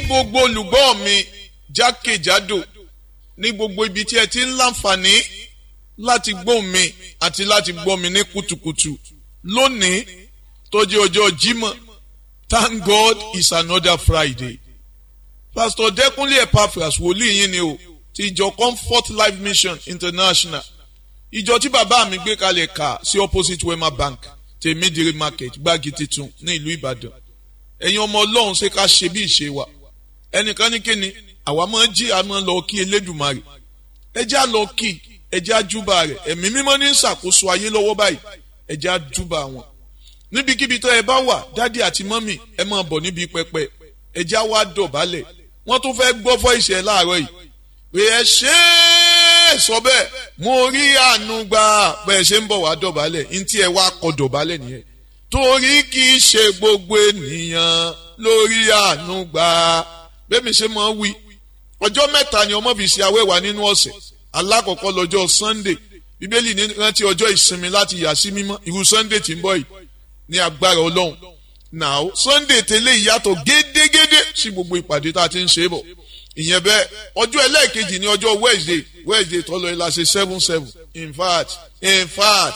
gbogbo olùgbọ́ mi jákèjádò ní gbogbo ibi tí ẹ ti ń láǹfààní láti gbọ́ mi àti láti gbọ́ mi ní kùtùkùtù lónìí tó jẹ́ ọjọ́ Jímọ̀ thank God it's another Friday pastor Dẹ́kunlé Epaphras wòlíì yín ni o ti ìjọ Comfort Life Mission International ìjọ tí bàbá mi gbé kalẹ̀ kà sí opposite Wema Bank tèmídìrí market gbági titun ní ìlú Ìbàdàn ẹ̀yin ọmọ Ọlọ́run ṣe ká ṣe bí ìṣe wa ẹnìkan ní kíni àwa máa jí a máa lọ kí Elédùmarè ẹjẹ́ á lọ kí ẹjẹ́ á júbà rẹ̀ ẹ̀mí mímọ́ ní ṣàkóso ayé lọ́wọ́ báyìí ẹjẹ́ á júbà wọn níbikíbi tó ẹ bá wà dádì àti mọ́mì ẹ máa bọ̀ níbi pẹpẹ ẹjẹ́ á wá dọ̀bálẹ̀ wọ́n tún fẹ́ gbọ́ fọ́ ìṣẹ̀ láàárọ̀ yìí pé ẹ ṣe é sọ bẹ́ẹ̀ mo rí àánú gbà bẹ́ẹ̀ ṣe ń bọ̀ wá dọ̀bálẹ̀ ntí ẹ wá kọ dọ̀bálẹ̀ nìyẹn torí kì í ṣe gbogbo ènìyàn lórí àánú gbà bẹ́ẹ̀ mi ṣe máa wí ọjọ́ mẹ́ta ni ọmọ fi ṣe awẹ́wà nínú ọ̀sẹ̀ alákọ̀ọ́kọ́ lọ́jọ́ Sunday bíbélì ní rántí ọjọ́ ìsinmi láti yà sí mímọ́ irú Sunday tí ń bọ̀ yìí ní agbára Ọlọ́run now Sunday tẹ́lẹ̀ ìyàtọ̀ gédégédé sí gbogbo ìpàdé tá a ti ń ṣe bọ̀ ìyẹn bẹ́ẹ̀ ọjọ́ ẹlẹ́ẹ̀kejì ní ọjọ́ Wednesday Wednesday tọ́lọ ẹ̀ la ṣe seven seven in fact in fact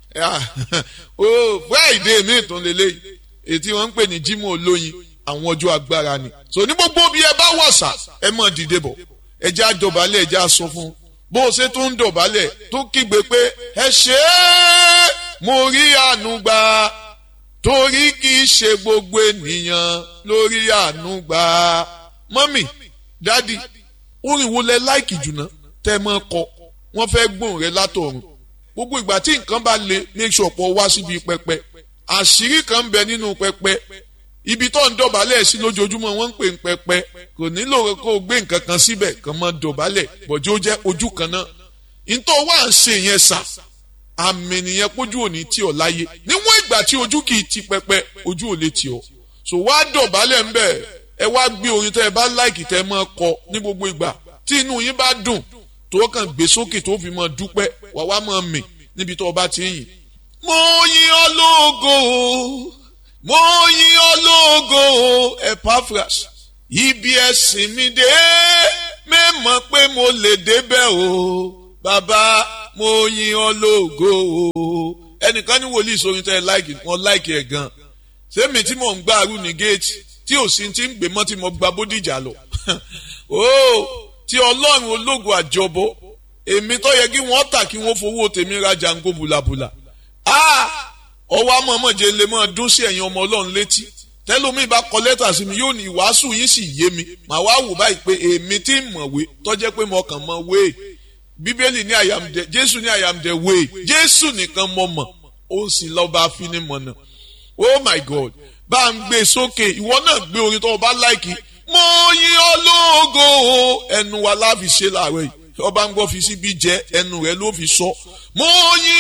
oh Friday mi tún lélẹ́yìí ètí wọ́n ń pè ní Jímọ̀ olóyin àwọn ọjọ́ agbára ni so ní gbogbo bí ẹ bá wọ̀sà ẹ mọ̀ dìde bọ̀ ẹ já dọ̀bálẹ̀ ẹ já sọ fún un bó o ṣe tún ń dọ̀bálẹ̀ tó kígbe pé ẹ ṣe é mo rí àánú gbà torí kì í ṣe gbogbo ènìyàn lórí àánú gbà mọ́mì dádì orin wo lẹ láìkì jùlọ tẹ́ mọ́ kọ wọ́n fẹ́ gbóhùn rẹ látọ̀run gbogbo ìgbà tí nǹkan bá le make sure pọ̀ wá síbi pẹpẹ àṣírí kan ń bẹ nínú pẹpẹ ibi tó ń dọ̀bálẹ̀ sí lójoojúmọ́ wọ́n ń pè ń pẹpẹ kò nílò kó o gbé nǹkan kan síbẹ̀ kàn mọ́ dọ̀bálẹ̀ bọ̀jú ó jẹ́ ojú kan náà ntọ́ wá ń ṣe yẹn sà àmì nìyẹn pójú òní tí ọ̀ láyé níwọ̀n ìgbà tí ojú kì í ti pẹpẹ ojú ò lè tì ọ́ so wá dọ̀bálẹ̀ ń bẹ̀ ẹ wá gbé orin tẹ́ ẹ bá láìkì tẹ́ ẹ máa kọ ní gbogbo ìgbà tí inú yín bá dùn tó kàn gbé sókè tó fi máa dúpẹ́ wà wá máa mì níbi tó o bá ti yìn. mo yìn ọ́ lógo mo yìn ọ́ lógo Epaphras ibi ẹ̀sìn mi dé mẹ́mọ̀ pé mo lè débẹ̀ o bàbá mo yìn ọ́ lógo o ẹnìkan ní wòlíì sórin tẹ́ ẹ láìkì wọn láìkì ẹ̀ gan sẹ́mi tí mò ń gbá arú ní géètì tí ò sí ti ń gbé mọ́ tí mo gba bódìjà lọ o tí ọlọ́run ológo àjọbọ èmi tó yẹ kí wọ́n tà kí wọ́n fowó tèmi ra jango bùlàbùlà ọwọ́ amọ̀mọ̀jẹ lè máa dún sí ẹ̀yin ọmọ ọlọ́run létí tẹ́lómi bá kọ lẹ́tà sí mi yóò ní ìwàásù yín sì yé mi màá wá wò báyìí pé èmi tí ń mọ̀wé tọ́jẹ́ pé mo kàn mọ̀ wé bíbélì ní àyàmdẹ jésù ní àyàmdẹ wé jésù nìkan mọ̀ mọ̀ ó sì lọ́ba afinimọ̀nà oh my god bá ń gbé sókè ìwọ náà gbé orin tó o bá láìkì mo yìn ọ́ lógo ẹnu wa láfi ṣe láàárọ̀ yìí ọba ń gbọ́ fi síbi jẹ́ ẹnu rẹ̀ ló fi sọ mo yìn